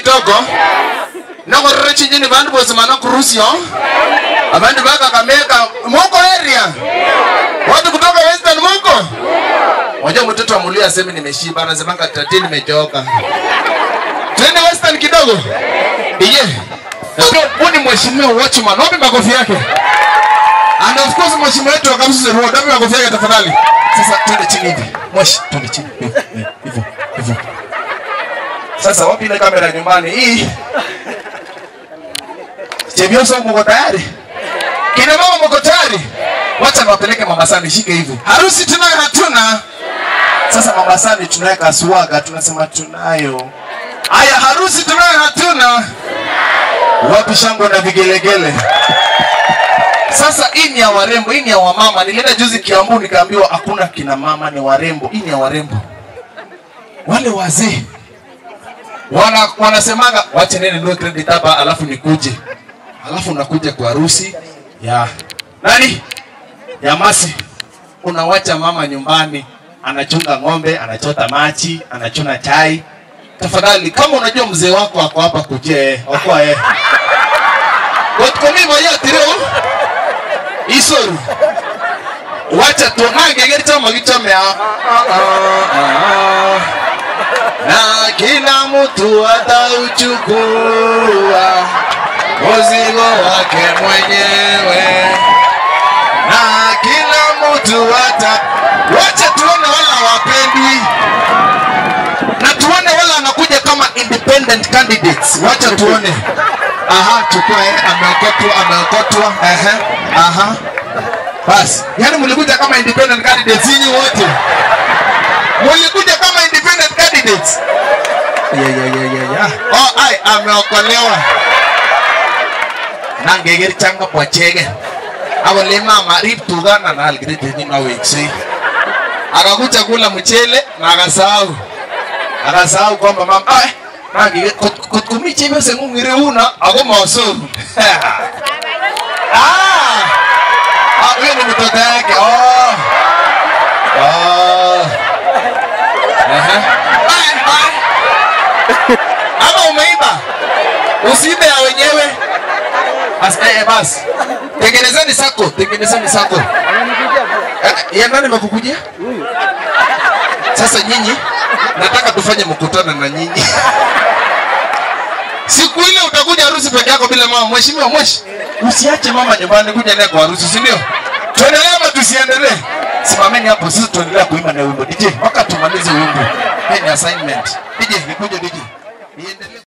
kidogo nakorere chinyini bandu bosi mana kurusio abandu bakakameka moko area watu kutoka western moko Wajua mtoto amulia aseme nimeshiba, anasemanga tati nimechoka. Twende western kidogo. Iye. Huyu ni mheshimiwa watchman. Wapi makofi yake? And of course mheshimiwa wetu wa Kamsu Road. Wapi makofi yake tafadhali? Sasa twende chini hivi. Mweshi, twende chini. Hivyo, hivyo, hivyo. Sasa wapi ile kamera nyumbani hii? Chebioso mko tayari? Kina mama mko tayari? Wacha niwapeleke Mombasani, shike hivi. Harusi tunayo hatuna? Sasa Mombasani tunaweka swaga, tunasema tunayo. Haya, harusi tunayo hatuna? Wapi shangwe na vigelegele? Sasa hii ni ya warembo, hii ni ya wamama. Nilienda juzi Kiambu nikaambiwa hakuna kina mama, ni warembo. Hii ni ya warembo. Wale wazee wana wanasemaga wache nene nunue credit hapa alafu nikuje. Alafu unakuja kwa harusi ya nani? Ya Masi. Unawacha mama nyumbani anachunga ng'ombe, anachota maji, anachuna chai. Tafadhali, kama unajua mzee wako ako hapa, kuje okoa yeye. Watukomi moja tiro isoru wacha tuonage gerita magichome na kila mtu atauchukua mzigo wake mwenyewe na kila mtu ata wacha tuone wala wapendwi na tuone wala anakuja kama independent candidates wacha tuone aha chukua eh, ameokotwa ameokotwa ehe aha basi yani mlikuja kama independent candidates nyinyi wote mlikuja kama independent candidates ya ya ya ya ya oh ai ameokolewa nangeger changa pochege abole mama rip tugana na algrete ni na weksi akakuja kula mchele na akasahau akasahau kwamba mama ai nangeger kutumi chebe sengungire una ako masomu ah ah huyo ni mtoto yake oh oh Aha. Ai, ai. Ama umeiba usiibe ya wenyewe basi eh, basi tengenezeni sako tengenezeni sako Eh, ya nani amekukujia sasa nyinyi nataka tufanye mkutano na nyinyi siku ile utakuja harusi peke yako bila mama mheshimiwa mweshi usiache mama nyumbani kuja naye kwa harusi si ndio tuendelee ama tusiendelee simameni hapo sisi tuendelea kuimba na wimbo DJ mpaka tumalize wimbo hii ni assignment DJ nikuje DJ niendelee